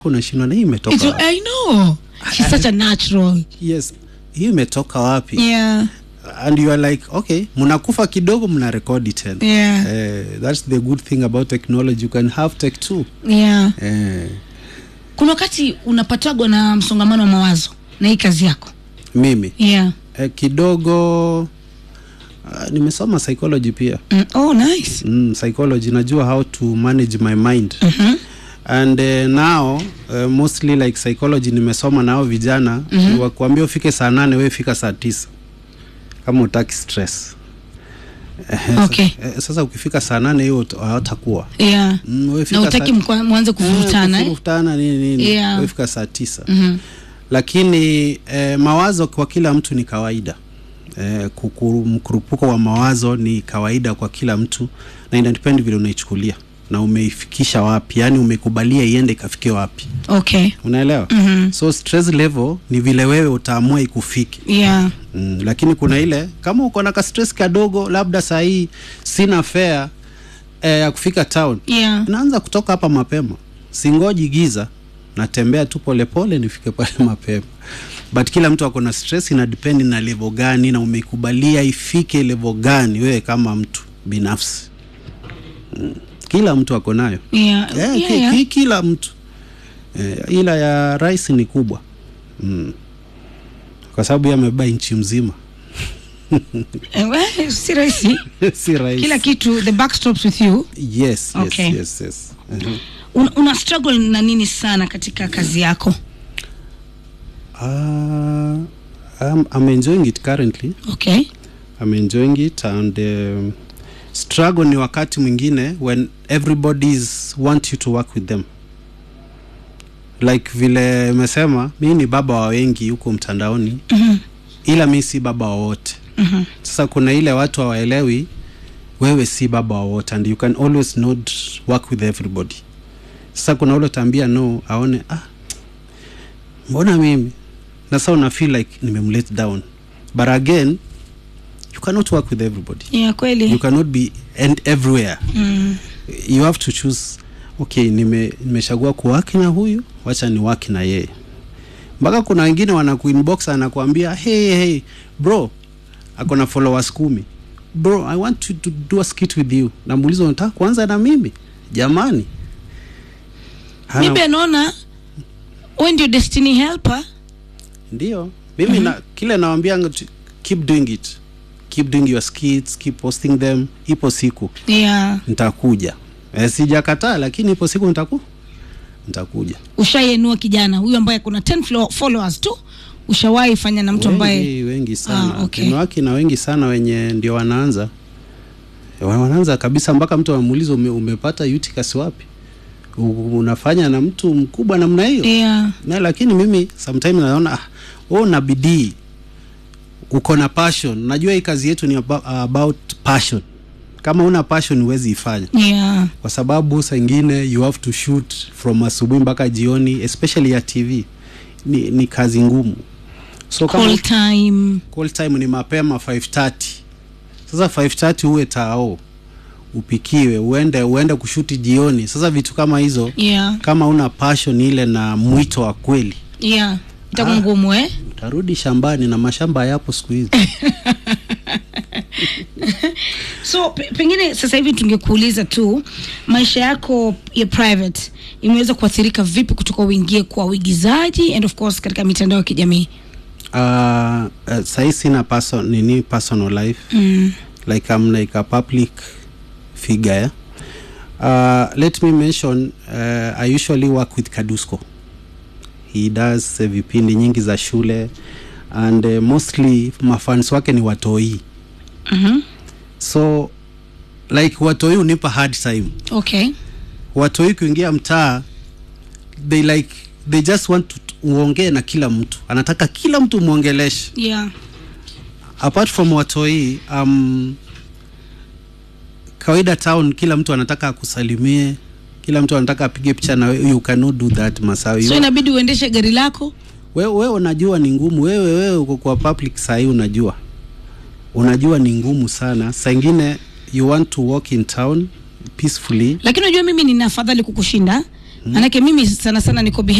unashindwa na hii imetoka It's, wapi? I know. She's such a natural. yes hii imetoka wapi Yeah. and you are like okay mnakufa kidogo mna rekodi tena Yeah. Eh, that's the good thing about technology you can have tech too Yeah. eh, Kuna wakati unapatagwa na msongamano wa mawazo na hii kazi yako. mimi Yeah. eh, kidogo uh, nimesoma psychology pia Mm. Oh, nice. mm, psychology najua how to manage my mind Mhm. and uh, now uh, mostly like psychology nimesoma nao vijana mm-hmm. wakuambia ufike saa nane we fika saa tisa kama utaki stress Eh, Okay. sa- eh, sasa ukifika saa nane hiyo ut- hawatakuwa Yeah. Mm, wewe Na fika utaki saa- mkwa- mwanze kuvurutana Eh, eh? kuvurutana nini nini Yeah. Wewe fika saa tisa Mhm. lakini eh, mawazo kwa kila mtu ni kawaida eh, kukuru, mkurupuko wa mawazo ni kawaida kwa kila mtu na inadepend vile unaichukulia na umeifikisha wapi yani umekubalia iende ikafike wapi Okay. unaelewa Mhm. so stress level ni vile wewe utaamua ikufike Yeah. mm, lakini kuna ile kama uko na ka stress kadogo labda saa hii sina fare eh, ya kufika town Yeah. naanza kutoka hapa mapema singoji giza natembea tu polepole nifike pale mapema but kila mtu ako na stress ina depend na level gani na umeikubalia ifike level gani wewe kama mtu binafsi mm. kila mtu ako nayo Yeah. eh, Yeah, ki, yeah. ki, kila mtu eh, ila ya rais ni kubwa mm. kwa sababu yeye amebeba nchi mzima Eh, well, si rahisi. si rais Kila kitu the back stops with you. yes yes Okay. yes yes uh-huh. Una, una struggle na nini sana katika kazi yako? Uh, I'm, I'm enjoying it currently. Okay. I'm enjoying it and um, struggle ni wakati mwingine when everybody's want you to work with them like vile imesema mi ni baba wa wengi huko mtandaoni Mhm. ila mi si baba wa wote Mhm. sasa kuna ile watu hawaelewi wewe si baba wa wote and you can always not work with everybody sasa kuna ule utaambia no aone ah, mbona mimi na sasa una feel like nimemlet down but again you cannot work with everybody Yeah, kweli. you cannot be and everywhere Mm. you have to choose okay nime nimechagua kuwaki na huyu wacha ni waki na yeye mpaka kuna wengine wanakuinbox anakuambia hey, hey bro ako na followers kumi bro i want to, to do a skit with you namuuliza unataka kuanza na mimi jamani Hana- Maybe anaona wewe ndio destiny helper. ndio mimi na kile nawambia keep doing it keep doing your skits keep posting them ipo siku Yeah. nitakuja e, sijakataa lakini ipo siku nitaku nitakuja Ushaienua kijana huyu ambaye kuna 10 flo- followers tu. Ushawahi fanya na mtu ambaye wengi, wengi sana Ah, okay. Nimewaki na wengi sana wenye ndio wanaanza Wa- wanaanza kabisa mpaka mtu anamuuliza ume, umepata uticus wapi U- unafanya na mtu mkubwa namna hiyo yeah. na lakini mimi sometimes naona ah, wewe una bidii uko na passion najua hii kazi yetu ni about, about passion kama una passion huwezi ifanya Yeah. kwa sababu saa ingine you have to shoot from asubuhi mpaka jioni especially ya tv ni, ni kazi ngumu so kama Call time. call time ni mapema 5:30 sasa 5:30 uwe tao upikiwe uende uende kushuti jioni sasa vitu kama hizo Yeah. kama una passion ile na mwito wa kweli Yeah. Itakuwa Ah. ngumu eh? utarudi shambani na mashamba yapo siku hizi so pe- pengine sasa hivi tungekuuliza tu maisha yako ya private imeweza kuathirika vipi kutoka uingie kwa uigizaji and of course katika mitandao ya kijamii uh, uh, sahii sina person, nini personal life mm. like I'm like a public figure yeah? uh, let me mention uh, I usually work with Kadusco he does uh, vipindi nyingi za shule and uh, mostly mafans wake ni watoi mm-hmm. so like watoi unipa hard time okay watoi kuingia mtaa they like they just want to uongee na kila mtu anataka kila mtu mwongeleshe yeah apart from watoi um, kawaida town kila mtu anataka akusalimie kila mtu anataka apige picha na wewe you cannot do that masawi so inabidi uendeshe gari lako wewe we unajua ni ngumu wewe wewe uko kwa public sahii unajua unajua ni ngumu sana saa ingine you want to walk in town peacefully lakini unajua mimi nina afadhali kukushinda manake mimi sana sana niko behind